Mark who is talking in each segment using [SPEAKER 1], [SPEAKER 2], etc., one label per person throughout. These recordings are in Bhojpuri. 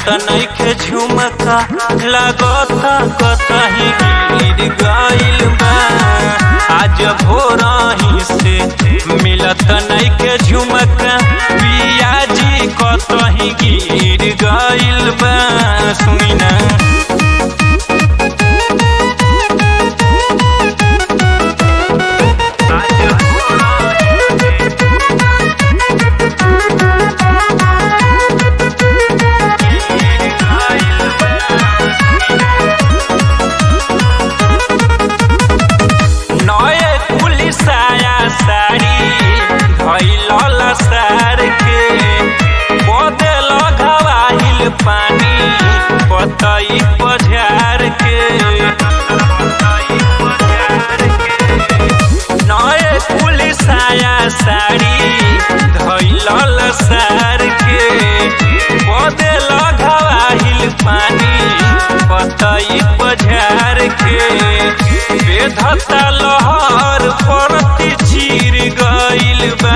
[SPEAKER 1] नइखे झुमका लागता कतही गिर गइल बा आज भोरही से मिलत नइखे झुमका पियाजी कतही गिर गइल बा सुनी ना नए पुलिस आया साड़ी धैल सार के बदल घवाहिल पानी पतई पझार के नए पुलिस आया साड़ी धैल सार के बदल घवाहिल पानी पतई पझार के बेधता लहर परती चीर गइल बा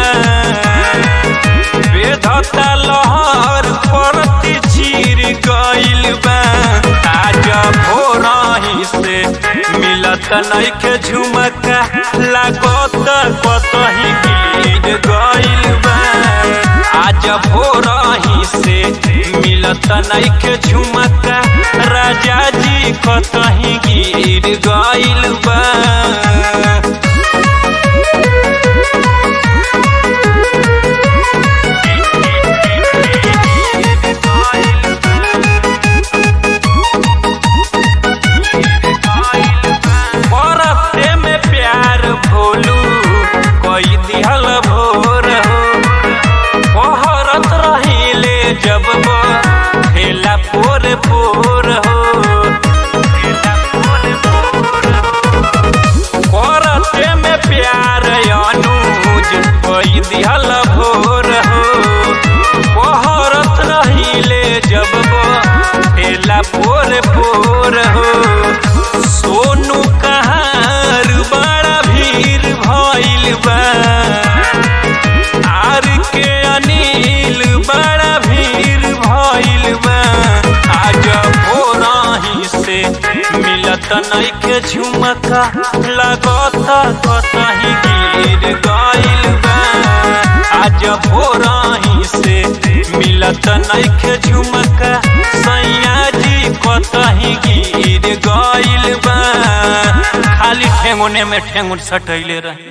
[SPEAKER 1] बेधता लहर परती चीर गइल बा आज भोरही से मिलत नइखे झुमका लागत कतही गिर गइल बा आज भोरही से मिलत नइखे झुमका राजा जी कतही गिर गइल बा बरते में प्यार भोलू कोई दिहल भोर हो पहरत रहिले जब वो खेला पोर पोर हो करते में प्यार अनुज कोई दिहल भोर हो पहरत रहिले जब वो खेला पोर पोर हो सोनू कहार बड़ा भीड़ भइल बा आर के अनिल बड़ा भीड़ भइल बा आज भोरही से मिलत नइखे झुमका लागत कतही गिर गइल बा आज भोरही से मिलत नइखे झुमका सैया जी कतही गिर गइल बा खाली ठेंगुने में ठेंगुन सटैले रहे